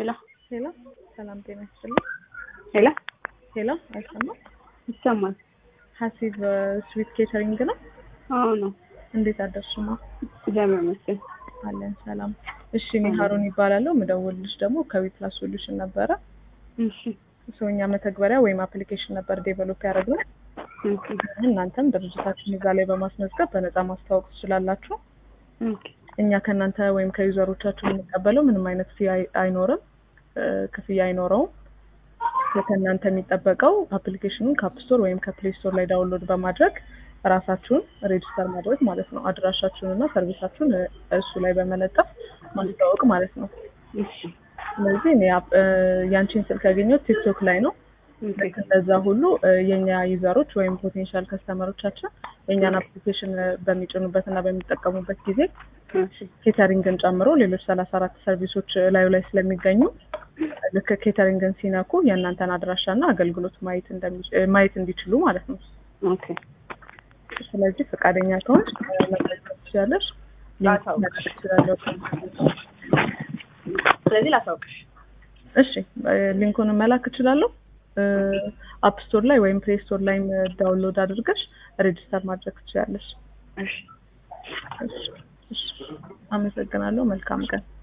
ሄሎ ሄሎ፣ ሰላም ጤና ይስጥልኝ። ሄሎ ሄሎ፣ አይሰማም? ይሰማል? ሀሲብ ስዊት ኬተሪንግ ነው። አዎ ነው። እንዴት አደርሽማ? እግዚአብሔር ይመስገን። አለን ሰላም። እሺ፣ እኔ ሀሩን ይባላለሁ። ምደውልልሽ ደግሞ ከዊፕላስ ሶሉሽን ነበረ። እሺ ሰውኛ መተግበሪያ ወይም አፕሊኬሽን ነበር ዴቨሎፕ ያደረግነው። ኦኬ እናንተም ድርጅታችን እዛ ላይ በማስመዝገብ በነፃ ማስተዋወቅ ትችላላችሁ። ኦኬ እኛ ከእናንተ ወይም ከዩዘሮቻችሁ የምንቀበለው ምንም አይነት ፊ አይኖርም፣ እ፣ ክፍያ አይኖረውም። ከእናንተ የሚጠበቀው አፕሊኬሽኑን ከአፕ ስቶር ወይም ከፕሌይ ስቶር ላይ ዳውንሎድ በማድረግ ራሳችሁን ሬጅስተር ማድረግ ማለት ነው። አድራሻችሁን እና ሰርቪሳችሁን እ፣ እሱ ላይ በመለጠፍ ማስተዋወቅ ማለት ነው። እሺ ስለዚህ እኔ አፕ- እ፣ ያንቺን ስልክ ያገኘሁት ቲክቶክ ላይ ነው። ኦኬ ልክ እንደዛ ሁሉ እ፣ የኛ ዩዘሮች ወይም ፖቴንሻል ከስተመሮቻችን የእኛን አፕሊኬሽን እ፣ በሚጭኑበት እና በሚጠቀሙበት ጊዜ እሺ ኬተሪንግን ጨምሮ ሌሎች ሰላሳ አራት ሰርቪሶች እ፣ ላዩ ላይ ስለሚገኙ ልክ ኬተሪንግን ሲነኩ የእናንተን አድራሻ እና አገልግሎት ማየት እንደሚ- እ፣ ማየት እንዲችሉ ማለት ነው። ኦኬ ስለዚህ ፈቃደኛ ከሆንሽ እ፣ መጠቀም ትችላለሽ። ሊንክ ላሳውቅሽ። መላክ ትችላለሁ። ስለዚህ ላሳውቅሽ። እሺ እ፣ ሊንኩን መላክ እችላለሁ። አፕ ስቶር ላይ ወይም ፕሌይ ስቶር ላይም እ፣ ዳውንሎድ አድርገሽ ሬጅስተር ማድረግ ትችላለሽ። እሺ እሺ፣ እሺ። አመሰግናለሁ። መልካም ቀን።